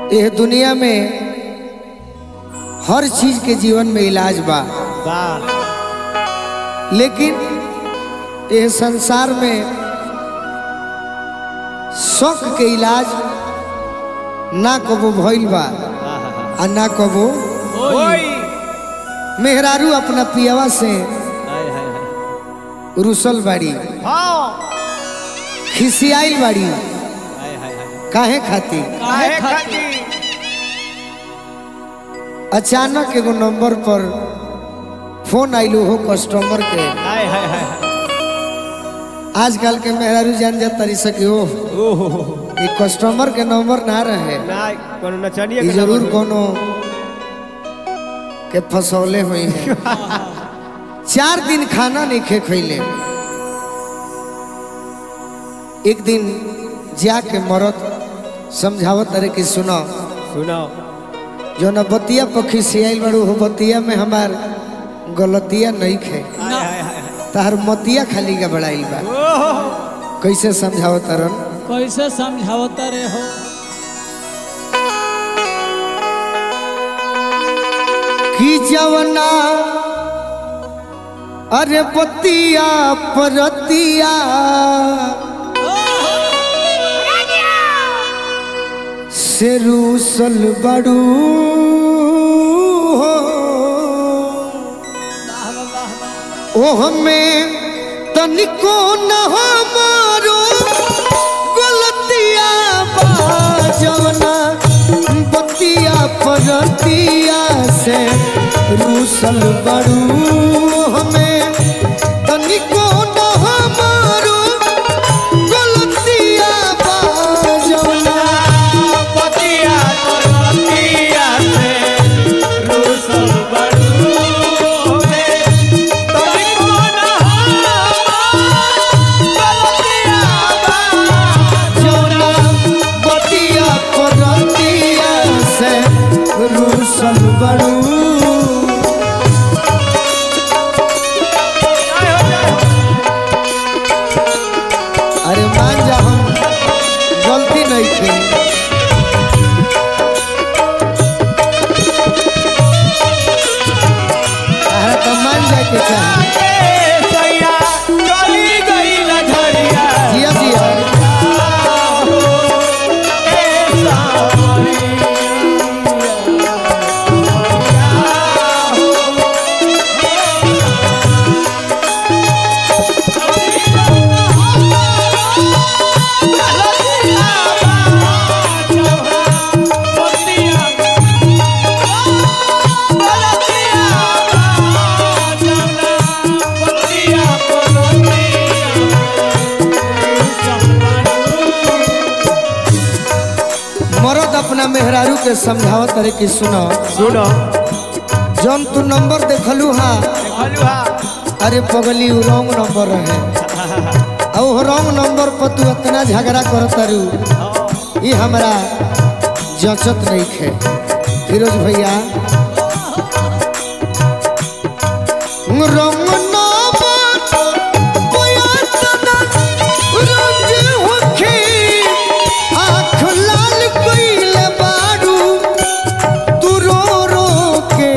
यह दुनिया में हर चीज के जीवन में इलाज बा वाह लेकिन यह संसार में शौक के इलाज ना कबो भइल बा आ ना कबो ओई मेहरारू अपना पियावा से हाय हाय हाय रुसल बाड़ी हाँ खिसियाइल बाड़ी हाय हाय हाय काहे खातिर काहे खाती अचानक एगो नंबर पर फोन आइलो हो कस्टमर के हाय हाय हाय आजकल के मेहरारू जान जा तरी सके हो ओहो ये कस्टमर के नंबर ना रहे ना कोनो नचनिया ये के जरूर नंबर कोनो के फसौले हुई है चार दिन खाना नहीं खे खैले एक दिन जाके मरद समझावत अरे कि सुनो सुनाओ जो न बतिया पखी से आइल बड़ू हो बतिया में हमार गलतिया नहीं खे हाय हाय हाय तार मतिया खाली का बड़ाइल बा ओहो कैसे समझावत अरन कैसे समझावता रे हो कि जवना अरे पतिया परतिया से रूसल बड़ू हो ओह में तनिको न हमारो गलतिया बा जवना बतिया परतिया से रूसल बड़ू हमें तनिको न हमारो गलतिया बा जवना पतिया पतिया से रूसल बड़ू होवे तभी कौन गलतिया बा जवना बतिया परतिया से रूसल बड़ू जय हो जय हो अरे मान जा हम गलती नहीं थी अरे तो मान जाए के चाहे ए सैया चली गई लझरिया जिया जिया मरद अपना मेहरारू के समझावत अरे कि सुनो सुनो जौन तू नंबर देखलू हा हलवा अरे पगली उ रॉन्ग नंबर रहे और वो रॉन्ग नंबर पर तू इतना झगड़ा करत तारू ये हमरा जचत नहीं खे फिरोज भैया रंग नंबर बयातना रंग होखे आँख लाल कइले बारू तू रो रो के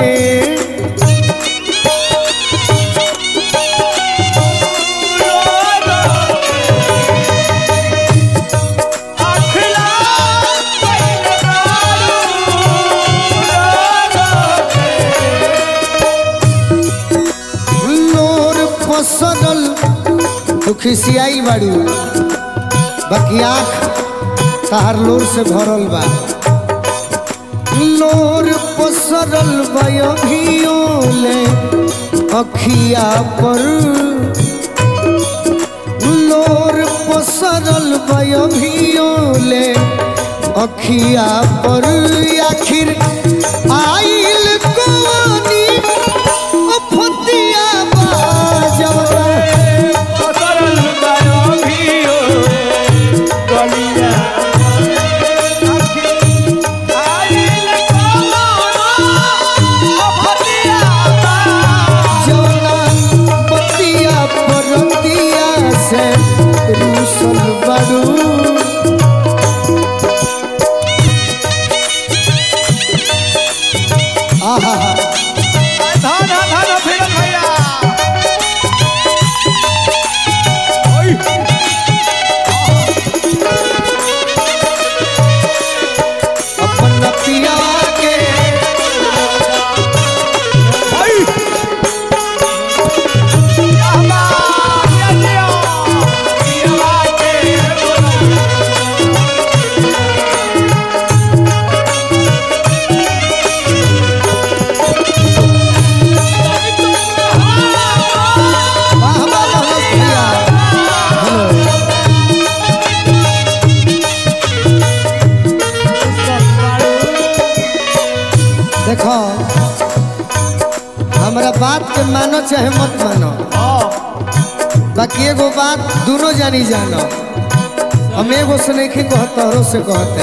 लोर पसरल तू खिसियाई बाड़ू बाकी आँख तहार लोर से भरल बा लोर पसरल बयोले अखिया पर लोर पसरल बयोले अखिया पर आखिर आइल कोनी अफतिया बाजवरा जौना पतिया परतिया से रूसल बड़ू चाहे मत मानो बाकी एगो बात दोनों जानी जानो हम एगो से नहीं कहत तोहरो से कहते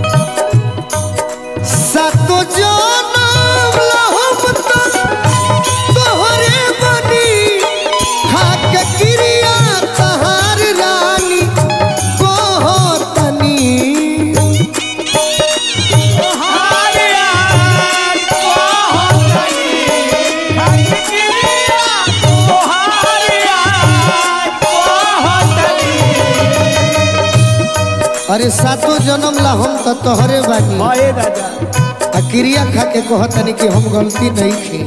सातो जनम लहम तक तोहरे बनी खाक क्रिया तहार रानी कहतनी अरे सातो जन्म ला हम तो तोहरे बानी आ क्रिया खा के कहतनी कि हम गलती नहीं की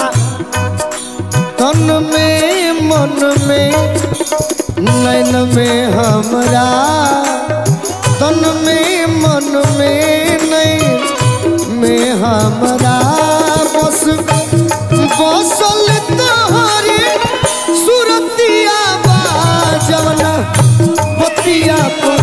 तन में मन में नैन में हमरा तन में मन में नैन में हमरा बस बसल तोहरे सुरतिया बाजवना बतिया पर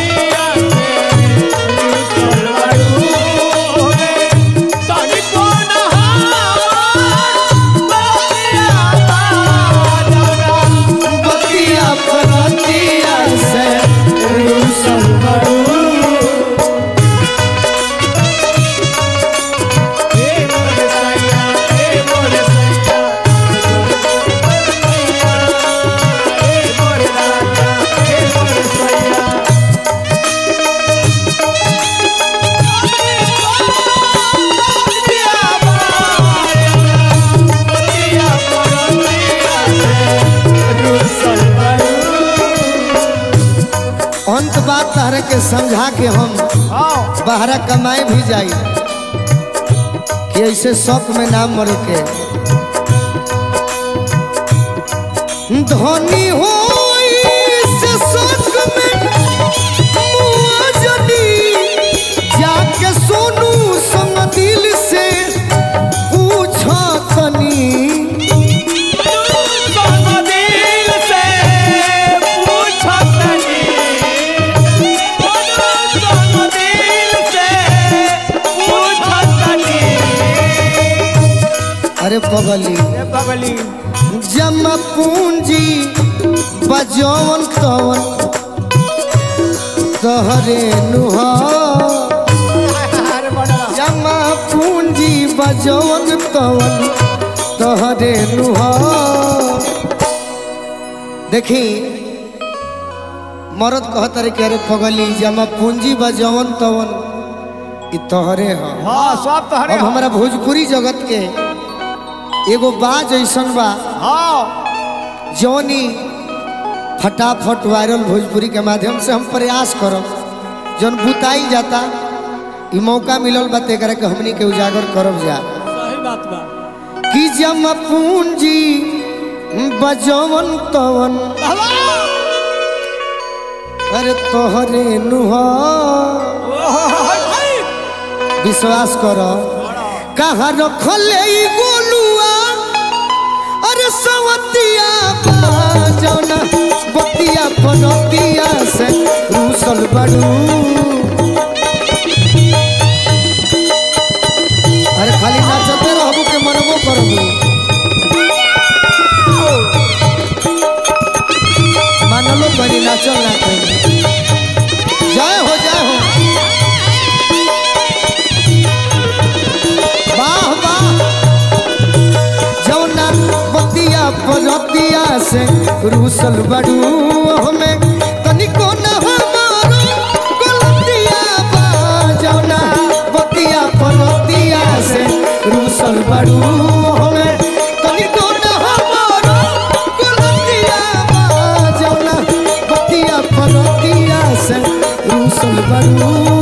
बतिया परतिया से रूसल बड़ू अंत बात तहरे के समझा के हम बाहर कमाए भी जाई कि ऐसे शौक में नाम मरे के धनी हो से शौक में मुआ जनी जाके सोनू संग दिल से पूछा तनी अरे पगली जमा पूंजी बजौन तवन तहरे नुहा जमा पूंजी बजौन तवन तहरे नुहा देखी मरद कहत रे कि अरे पगली जमा पूंजी बजौन तवन ई तहरे ह हाँ सब तो हरे अब हमारा भोजपुरी जगत के एगो बाज ऐसन बा हाँ जौनी फटाफट वायरल भोजपुरी के माध्यम से हम प्रयास करब जौन बुताई जाता ई मौका मिलल बा तेकरा के हमनी के उजागर करब जा सही बात बा कि जम पूंजी बजवन तवन अरे तोहरे नुहा विश्वास कर कहाँ रखले ई गोलुआ अरे सवतिया बाजौना बतिया पनतिया से रूसल बड़ू अरे खाली नाचते रहबू के मनबो करबू मानलो बनी नाचल ना करी जय हो जय हो वाह वाह जौना बतिया परतिया से रूसल बड़ू हमें तनिको न हमारो गलतिया बा जौना बतिया परतिया से रूसल बड़ू हमें तनिको न हमारो गलतिया बा जौना बतिया परतिया से रूसल बड़ू